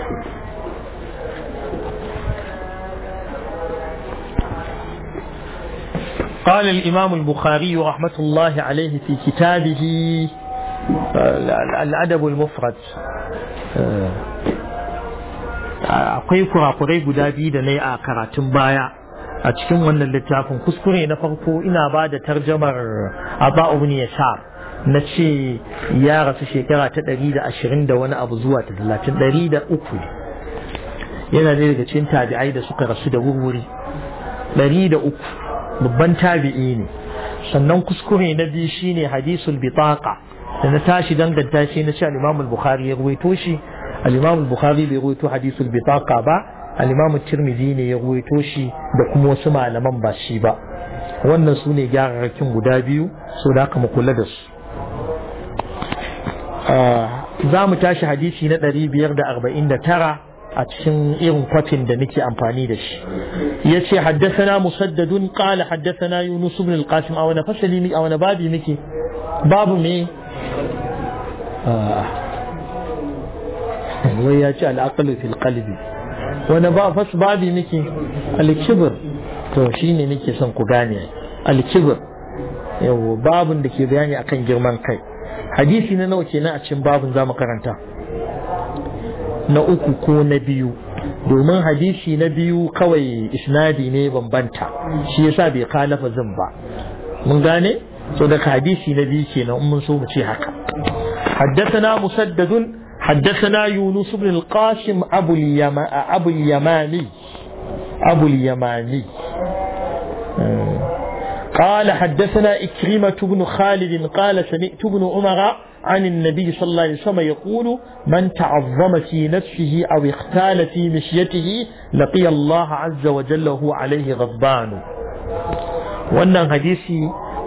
قال الإمام البخاري رحمة الله عليه في كتابه الأدب المفرد akwai kurakurai guda biyu da na yi a karatun baya a cikin wannan littafin kuskure na farko ina ba da tarjamar Aba ibn Yasar na ce ya rasu shekara ta ɗari da ashirin da wani abu zuwa ta talatin ɗari da uku yana ne daga cikin tabi'ai da suka rasu da wurwuri ɗari da uku babban tabi'i ne sannan kuskure na biyu shine hadisul bitaqa da na tashi danganta shi na ce al-Imam al-Bukhari ya ruwaito shi al-Imam al-Bukhari bai ruwaito hadisul bitaqa ba al-Imam tirmidhi ne ya ruwaito shi da kuma wasu malaman ba shi ba wannan su ne gyararrakin guda biyu so da aka mu kula da su za mu tashi hadisi na 549 a cikin irin kwafin da nake amfani da shi ya ce haddasana musaddadun qala haddasana yunus ibn al-qasim a wani fasali a wani babi muke babu me wai ya ce al'aqlu fil qalbi wani ba fas babi muke al-kibr to shine nake son ku gane al-kibr yawo babun da ke bayani akan girman kai hadisi na nawa kenan a cikin babun zamu karanta na uku ko na biyu domin hadisi na biyu kawai isnadi ne bambanta shi yasa bai kalafa zin ba mun gane so daga hadisi na biyu kenan in mun so mu ce haka حدثنا مسدد حدثنا يونس بن القاسم أبو, اليما أبو اليماني أبو اليماني قال حدثنا إكرمة بن خالد قال سمعت بن عمر عن النبي صلى الله عليه وسلم يقول من تعظم في نفسه أو اختال في مشيته لقي الله عز وجل وهو عليه غضبان wannan hadisi